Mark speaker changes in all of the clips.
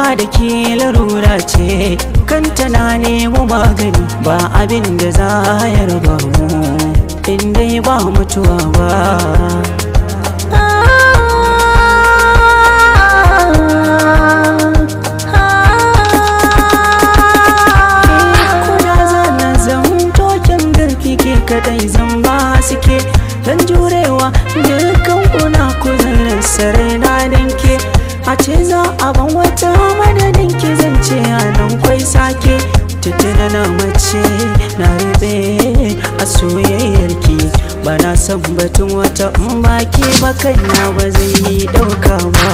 Speaker 1: da ke larura ce kanta na nemo magani ba abin da za ya raba mu in dai ba mutuwa ba kuna zana zan token garki ke kadai zan ba suke dan jurewa dukkan kuna kuzarin sarai na danke a ce za a ban wata madadin ki zance a nan kwai sake tuttuna na mace na rube a soyayyar ki ba na san batun wata in ba ke ba kaina ba zai yi dauka ba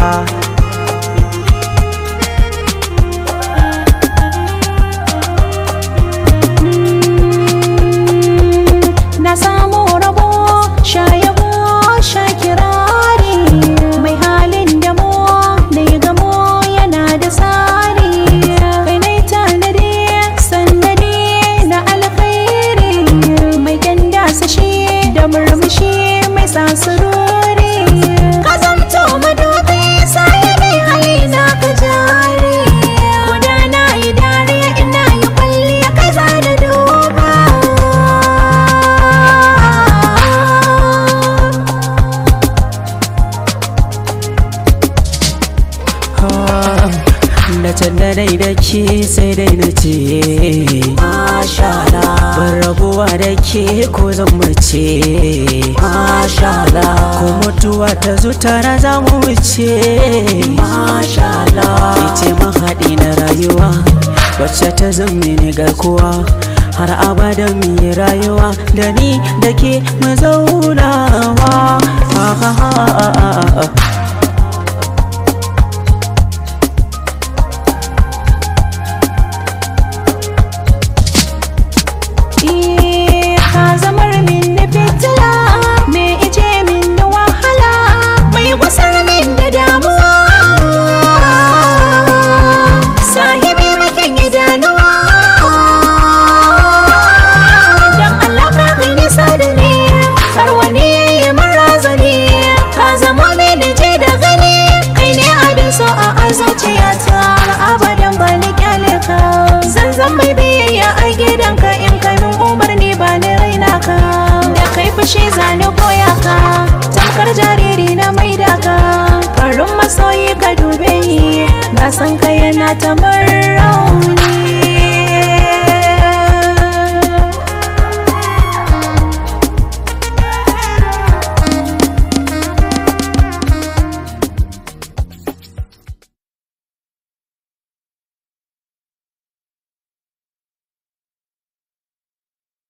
Speaker 2: na samu rabo shayabo shakirari mai halin da mu da ya gamo yana da tsari kai nai tanadi sannadi na alkhairi mai ganda shi da murmushi mai sasurori ka zamto madobi sai mai hali na ka jari guda na yi dariya ina yi kwalliya kai za da duba
Speaker 1: da can da dai da ke sai dai na ce Mashala Ban rabuwa da ke ko zan mace Mashala Ko mutuwa ta zo tara za mu wuce Mashala Ke ce mahaɗi na rayuwa Wacce ta zama ni garkuwa har abada mu yi rayuwa da ni da ke mu zaunawa ah, ah, ah, ah, ah, ah.
Speaker 2: Eh, ka zamar min da fitila me ije min da wahala mai wasar min da damuwa sahibi makin idanuwa dan Allah ka kai nisa da ni har wani ya min razani ka zama min je da gani kai ne abin so a azuciyata abadan ba ni kyale ka zan zan mai biyayya a gidanka in kai min umarni ba ni raina ka da kai fushi zani koya ka tamkar jariri na maida ka farin masoyi ka dube ni na san kai yana ta